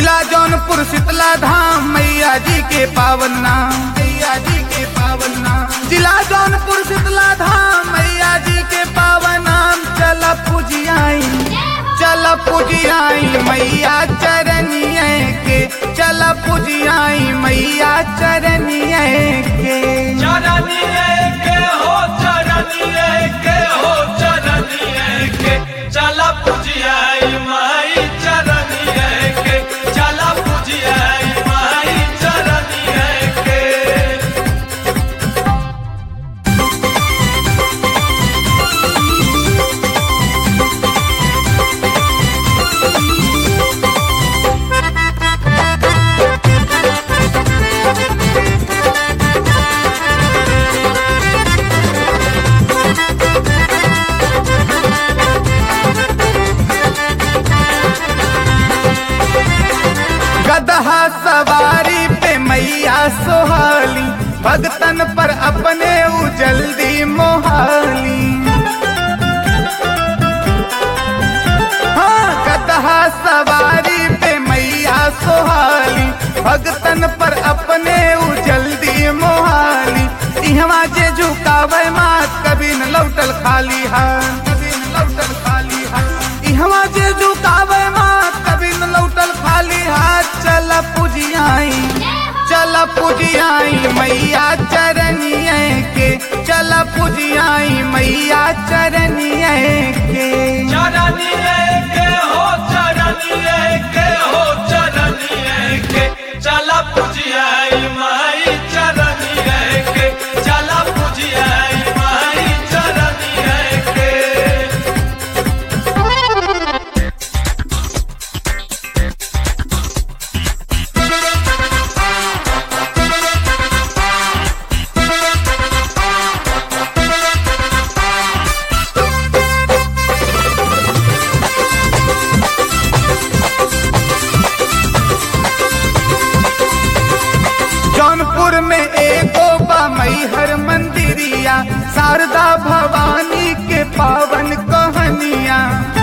जिला जौनपुर शीतला धाम मैया जी के पावन नाम मैया जी के पावन नाम जिला जौनपुर शीतला धाम मैया जी के पावन नाम चल पूजियाई चल पूजियाई मैया चरनिए के चल पूजियाई मैया चरनिए के चरनिए के हो चरनिए के हो चरनिए के चला पुजियाई माई चरनिए के चला पुजियाई माई चरनिए के गदहा सवारी पे मैया सोहाली भगतन पर अपने ऊ जल्दी मोहाली हाँ गदहा सवारी पे मैया सोहाली भगतन पर अपने ऊ जल्दी मोहाली इहवा जे झुकावे मात कभी न लौटल खाली हाथ कभी न लौटल खाली हाथ इहवा जे झुकावे मात कभी न लौटल खाली हाथ चल पुजियाई चल पुजियाई मैया चरनिए के चल पुजियाई मैया चरनिए के चरनिए के हो चरनिए के हो चरनिए के चला पुजियाई माई चरनिए के चला पुजियाई माई चरनिए के जौनपुर में एगो बा मैहर मंदिरिया शारदा भवानी के पावन कहनिया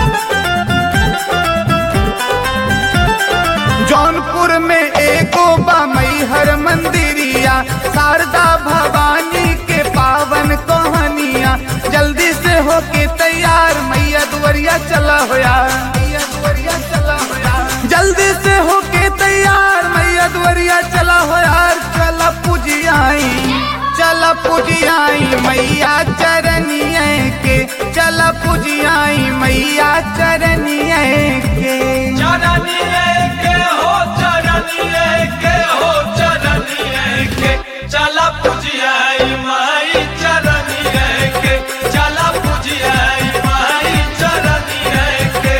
जौनपुर में एगो बा मैहर मंदिरिया शारदा भवानी के पावन कहनिया जल्दी से होके तैयार मैया दुवरिया चला होया मैया दुवरिया चला होया जल्दी से होके तैयार मैया दुवरिया चला हो यार चल पुजियाई चल पुजियाई मैया चरनिए के चल पुजियाई मैया चरनिए के चरनिए के हो चरनिए के हो चरनिए के चला पुजियाई माई चरनिए के चला पुजियाई माई चरनिए के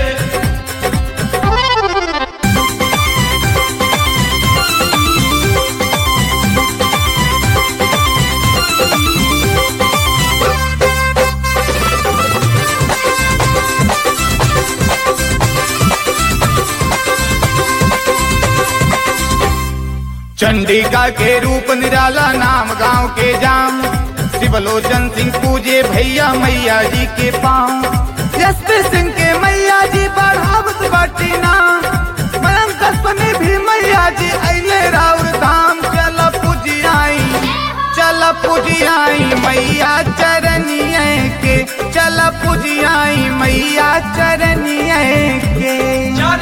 चंडिका के रूप निराला नाम गांव के जाम शिवलोचन सिंह पूजे भैया मैया जी के पाँव यशपी सिंह के मैया जी बढ़ावत बाटी नाम मयंक कस्पनी भी मैया जी अले राउर धाम चल पुजियाई चल पुजियाई मैया चरनिए के चल पुजियाई मैया चरनिए के चरनिए